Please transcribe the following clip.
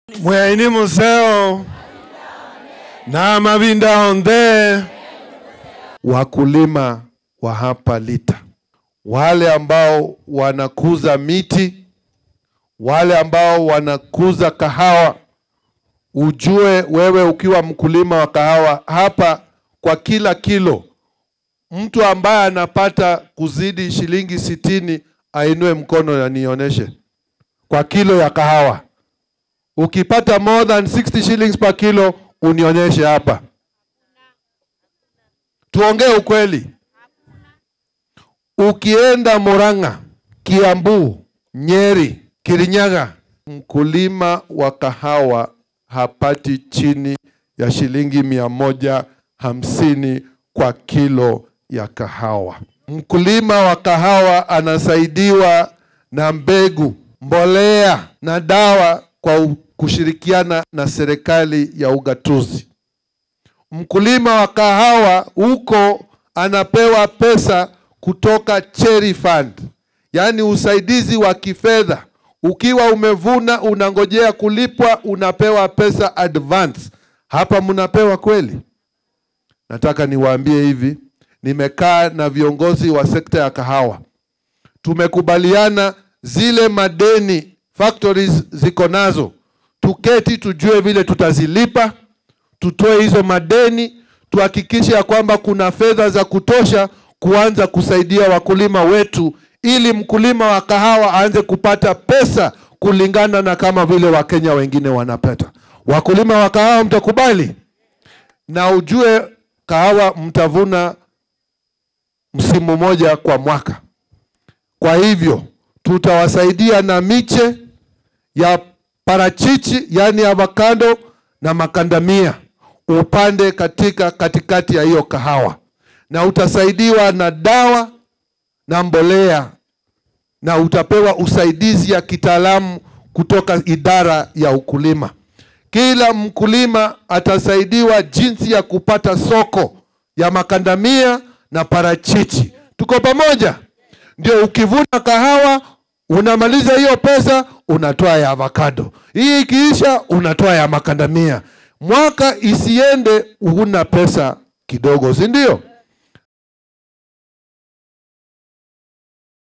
mweini museo na mavinda ondhe wakulima wa hapa Lita, wale ambao wanakuza miti, wale ambao wanakuza kahawa, ujue wewe ukiwa mkulima wa kahawa hapa, kwa kila kilo mtu ambaye anapata kuzidi shilingi sitini ainue mkono na nionyeshe kwa kilo ya kahawa. Ukipata more than 60 shillings per kilo unionyeshe hapa, tuongee ukweli. Ukienda Murang'a, Kiambu, Nyeri, Kirinyaga, mkulima wa kahawa hapati chini ya shilingi mia moja hamsini kwa kilo ya kahawa. Mkulima wa kahawa anasaidiwa na mbegu, mbolea na dawa kwa u- kushirikiana na serikali ya ugatuzi. Mkulima wa kahawa huko anapewa pesa kutoka Cherry Fund, yaani usaidizi wa kifedha. Ukiwa umevuna unangojea kulipwa, unapewa pesa advance. Hapa mnapewa kweli? Nataka niwaambie hivi, nimekaa na viongozi wa sekta ya kahawa, tumekubaliana zile madeni factories ziko nazo, tuketi tujue vile tutazilipa, tutoe hizo madeni, tuhakikishe ya kwamba kuna fedha za kutosha kuanza kusaidia wakulima wetu, ili mkulima wa kahawa aanze kupata pesa kulingana na kama vile Wakenya wengine wanapata. Wakulima wa kahawa mtakubali? na ujue kahawa mtavuna msimu moja kwa mwaka. Kwa hivyo tutawasaidia na miche ya parachichi, yaani avocado na makandamia, upande katika katikati ya hiyo kahawa, na utasaidiwa na dawa na mbolea, na utapewa usaidizi ya kitaalamu kutoka idara ya ukulima. Kila mkulima atasaidiwa jinsi ya kupata soko ya makandamia na parachichi. Tuko pamoja? Ndio ukivuna kahawa unamaliza hiyo pesa, unatoa ya avocado. Hii ikiisha, unatoa ya makandamia. Mwaka isiende huna pesa kidogo, si ndio?